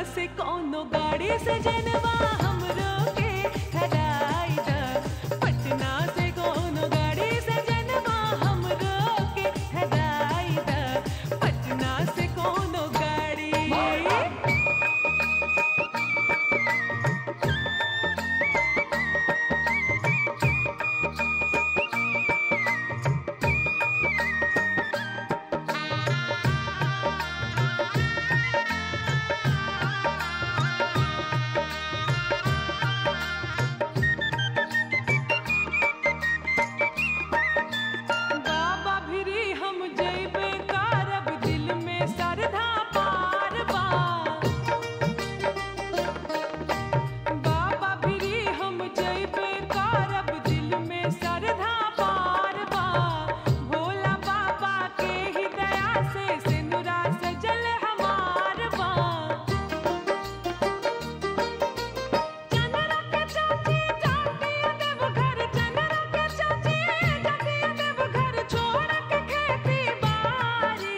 से कोनो गाड़ी से जनवा हमरो के धराई द पटना से कोनो गाड़ी से जनवा हमरो के धराई द पटना से कोनो गाड़ी बाबा भिरी हम जइबे कारब दिल में श्रद्धा पार बा बाबा भिरी हम जइबे कारब दिल में श्रद्धा पार बा भोला बाबा के ही दया से सिनुरा सजल हमार बा चंद्रा के चाची जाती देव घर चंद्रा के चाची जाती देव घर छोड़ के खेती बारी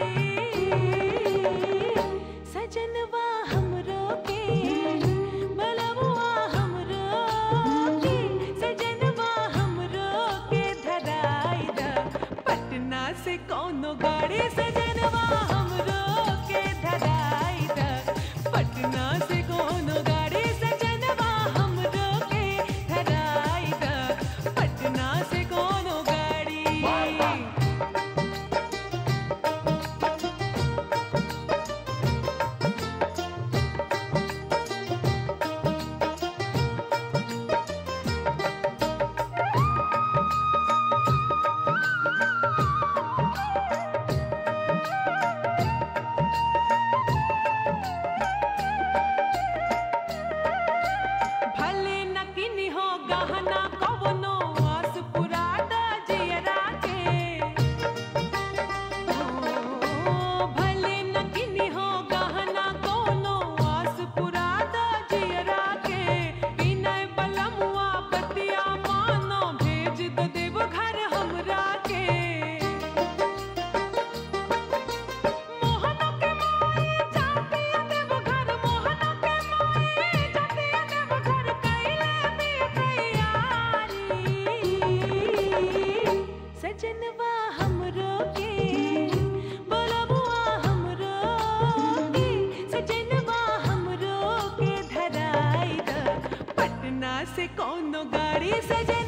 सजनवा हमरो के बलबुआ हमरो के सजनवा हमरो के धराई द पटना से कोनो गाड़ी सजनवा हमरो के धराई द पटना से कोनो गाड़ी सजनवा हमरो के धराई द पटना से कोनो गाड़ी भले न किनी हो गहना कवनो आस पुरा द जियरा के ओ, भले न किनी हो गहना कवनो आस पुरा द जियरा के विनय बलमुआ बतिया मानो भेज द देव घर हमरा के मोहना के माई जाती देव घर मोहना के माई जाती देव घर कैले भी तैयारी सजनवा हमरो के बोलबुआ हमरो के सजनवा हमरो के धराई द पटना से कोनो गाड़ी सजे